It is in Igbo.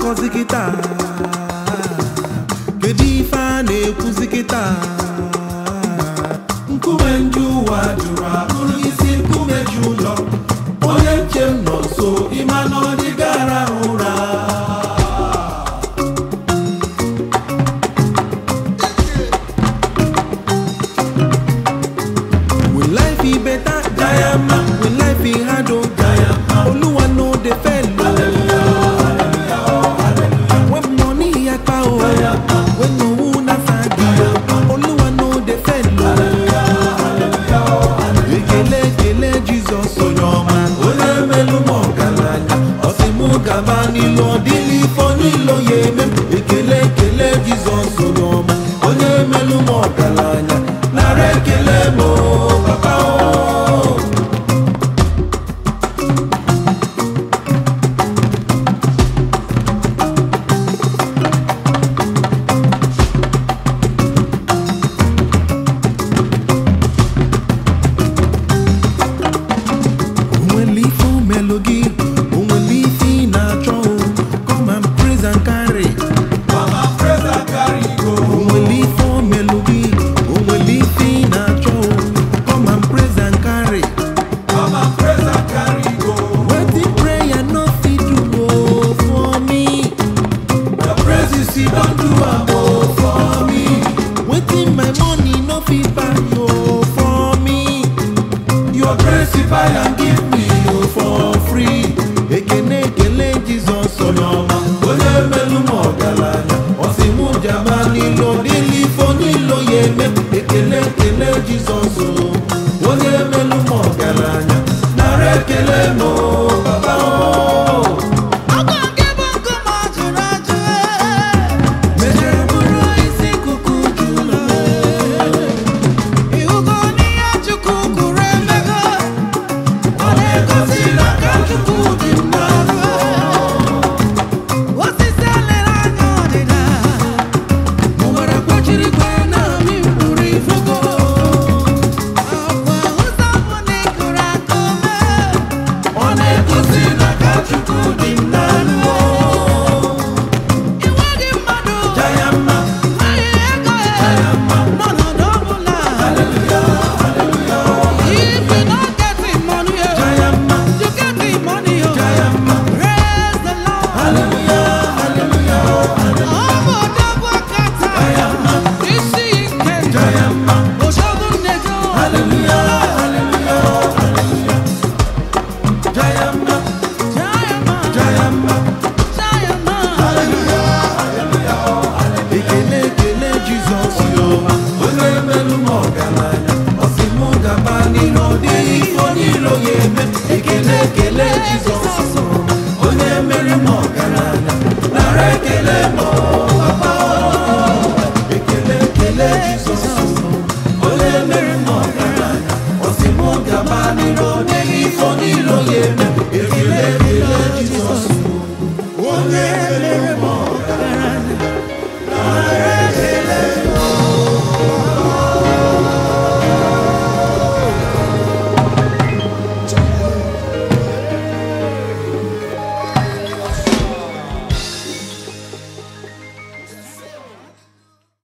na-akọzi kịta kedu ife a na-ekwuzi kịta nkume ndị ụwa jụrụ abụrụ isi nkume ji ụlọ onye nche m nọ nso ịma na ọ dịgara ụra Will life be better? Diama. Will life be harder? Diama. Oluwa no dey fail. When money yapa o, when no una fagi, Oluwa no dey fail. Ekele ekele Jesus onye ọma, onye melu m ọgaranya, ọ sị mụ gaba n'ilu ọ dịla ifo niile ya eme m. Ekele ekele Jesus onye ọma, onye melu m ọgaranya, nara ekele m o, papa o. onwere ife o melụ gị onwere ife ị na-achọ o come and praise and carry onwere ife o melụ gị onwere ife ị na-achọ o come and praise and carry wetin prayer no fit do o for me don do am o for me wetin my money no fit buy o for me your grace buy am give